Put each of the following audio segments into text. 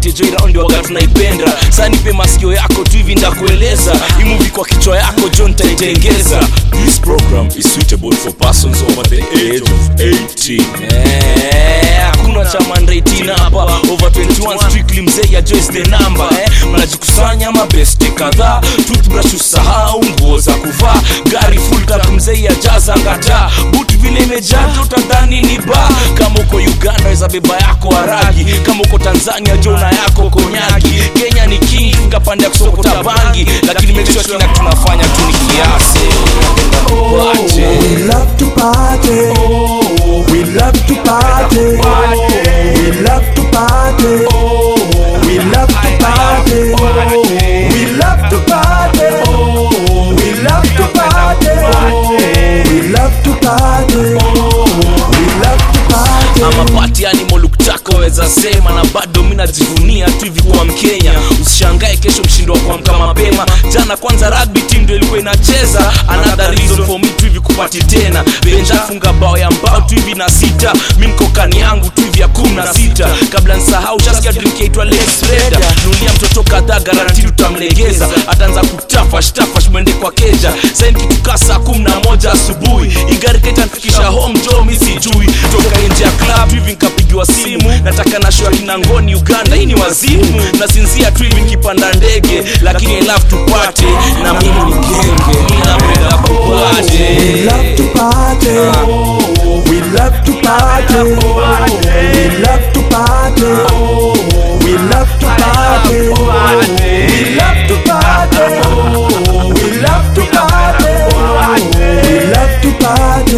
tupate jo iraundi waga tunaipenda saa nipe masikio yako tu hivi ndakueleza imuvi kwa kichwa yako jo ntaitengeza This program is suitable for persons over the age of 18. Eh, hakuna cha mandaitina hapa over 21 strictly mzee ya joyce the number eh. mnajikusanya mabeste kadhaa toothbrush usahau nguo za kuvaa gari full tap mzee ya jaza ngata but vile imejaa utadhani ni ba kama uko uganda weza beba yako haragi kama uko tanzania jona yako konyagi kenya ni king kapande ya kusokota bangi lakini make sure kina tunafanya tu ni kiasi Wache. We love to party. We love to party. We love to party. We love to party. We love to party. We love to party. We love to party. We love to party. ama pati animal look chako weza sema na bado mi najivunia tu hivi kuwa mkenya usishangae kesho mshindo wa kuamka mapema jana kwanza rugby team ndio ilikuwa inacheza another reason for me tu hivi kupati tena benja funga bao ya mbao tu hivi na sita mi mkokani yangu tu hivi ya kumi na sita kabla nsahau shasikia drink yaitwa lex reda nulia mtoto kadhaa garanti tutamlegeza ataanza kutafash tafash mwende kwa keja sain kitukaa saa kumi na moja asubuhi igariketa nfikisha home jo mi sijui toka nje ya club hivi nkapigiwa simu nataka na show ya kinangoni uganda hii ni wazimu nasinzia tu hivi nikipanda ndege lakini I love tupate na mimi ni genge mi napenda kupate We love to party. We love to party. We love to party. We love to party. We love to party. We love to party. We love to party.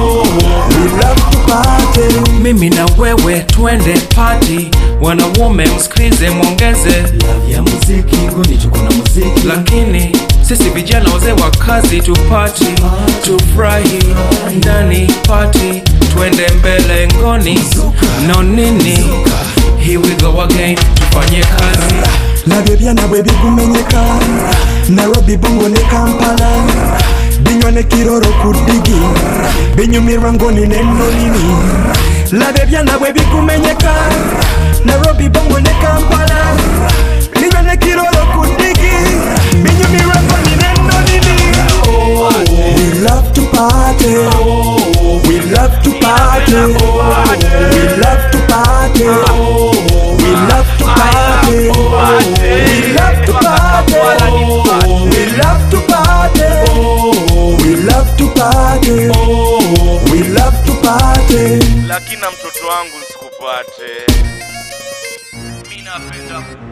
We love to party. mimi na wewe twende pati wanaume msikilize mwongeze ya muziki ngoni tuko na muziki lakini sisi vijana wazee wa kazi tupati tufurahi ndani pati twende mbele ngoni no nini here we go again tufanye kazi nabyo byana bwe bigumenyeka nairobi bongo ne kampala binywa ne kiroro ku ddigi binyumirwa ngoni nennolini labyo byana bwe bigumenyeka nairobi bongo ne kampala binywa ne kiroro ku ddigi binyumirwa ngoni nennolini We love to party. We love to party. We love to party. We love to party. We love to party. We love to party. We love to party. We love to party. lakini na mtoto wangu sikupate mi napenda